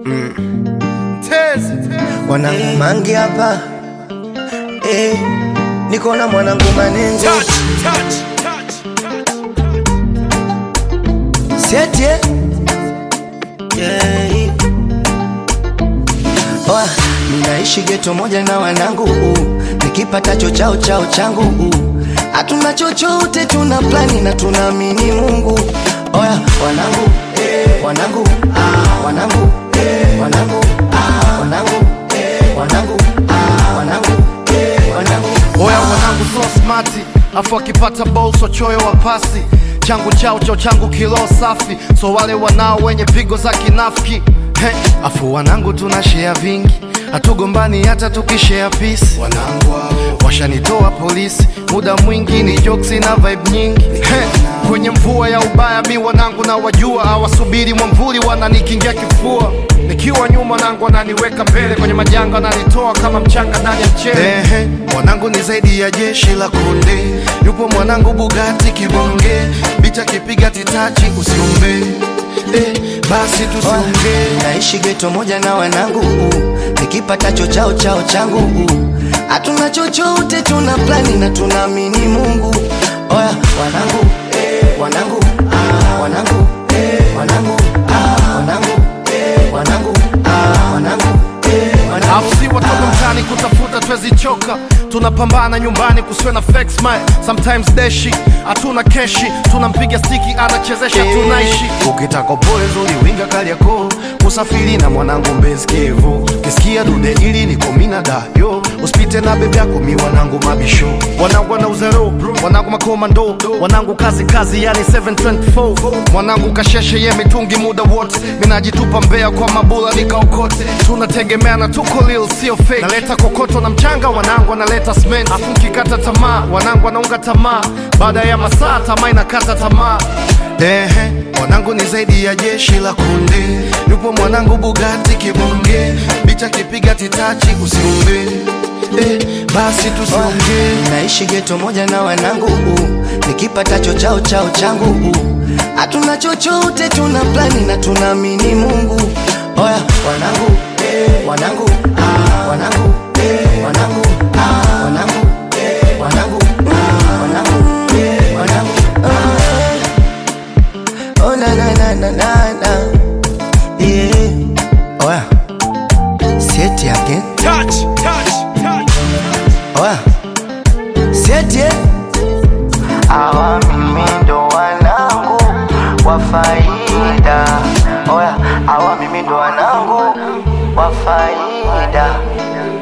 Mwanangu mangi hapa eh, niko na mwanangu manengo Seti eh? yeah. Oa, ninaishi geto moja na wanangu uh, nikipatacho chao chao changu uh, hatuna chochote, tuna plani na tunaamini Mungu. Oya wanangu eh, wanangu ah, wanangu eh, wanangu ah, wanangu eh, wanangu ah, wanangu eh, wanangu Oya wanangu so smati, afu akipata ball so choyo wa pasi changu chao chao changu kilo safi, so wale wanao wenye pigo za kinafiki He, afu wanangu tuna share vingi, hatugombani hata tukishare peace. Wanangu hao washanitoa polisi, muda mwingi ni jokes na vibe nyingi He, kwenye mvua ya ubaya mi wanangu na wajua, hawasubiri mwamvuli wananikingia kifua nikiwa nyuma nangu wananiweka mbele kwenye majanga wananitoa kama mchanga ndani ya mchele. Ehe, mwanangu ni zaidi ya jeshi la konde, yupo mwanangu Bugatti kibonge, bicha kipiga titachi usiombe eh, basi tusiongee naishi geto moja na wanangu uh, nikipatacho chao chao changu uh, hatuna chochote, tuna plani na tunaamini Mungu. Oya wanangu eh, wanangu ah, wanangu eh, wanangu ah, wanangu eh, wanangu ah, wanangu eh, wanangu Afu si watoto mtaani kutafuta twezichoka, tunapambana nyumbani kusiwe na fake smile. Sometimes deshi hatuna keshi, tunampiga stiki anachezesha, tunaishi ukitaka pole zuri winga Kariakoo, usafiri na mwanangu Mbezi Kivu, kisikia dude ili niko mina dayo, usipite na bebe yako mi wanangu mabisho, wanangu wana uzero, wanangu makomando, wanangu kazi kazi, yani 724 mwanangu kasheshe ye mitungi muda wote, minajitupa mbea kwa mabula nikaokote, tunategemeana tuko lil sio fake, naleta kokoto na mchanga, wanangu analeta cement, afu nkikata tamaa, wanangu wanaunga tamaa, baada ya masaa tamaa inakata tamaa Ehe, mwanangu ni zaidi ya jeshi la kunde, yupo mwanangu Bugatti kibonge, bicha kipiga titachi usiombe eh, basi tusiongee naishi geto moja na wanangu uh, nikipatacho chao chao changu uh, hatuna chochote, tuna plani na tunaamini Mungu. Oya wanangu eh, wanangu ah, wanangu eh, wanangu ah, wanangu eh, wanangu ah, wanangu eh, wanangu ah. Oh na na na na na na yeah. Oya Seti again Oya Seti eh? Hawa mimi ndo wanangu wa faida Oya hawa mimi ndo wanangu wa faida